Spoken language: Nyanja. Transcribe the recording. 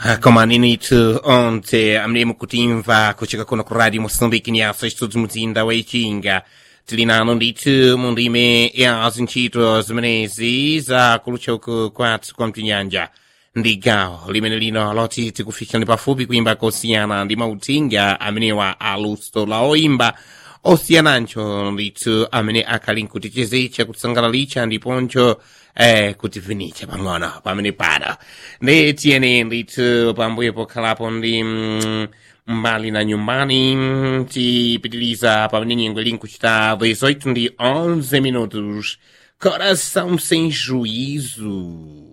koma ninitu onse amene mukutimva kucheka kuno ku radio moçambique nyaso estúdios muzinda wa ichinga tili nano ndithu mu ndime ya zintchito zimenezi za kuluchoku kwathu kwa mtinyanja ndi gawo limene lino loti tikufikirani pafupi kuimba kosiyana ndi mauthenga amenewa aluso la oimba osiyanancho ndithu amene akhali nkutichezecha kutsangalalicha ndiponcho eh, kutivinicha pang'ono pamene pano ndi tiyeni ndithu pambuyo pokhalapo ndi mm, mbali na nyumbani mm, tipitiliza pamene nyengo ili nkuchita 18 ndi 11 minutos coração sem juízo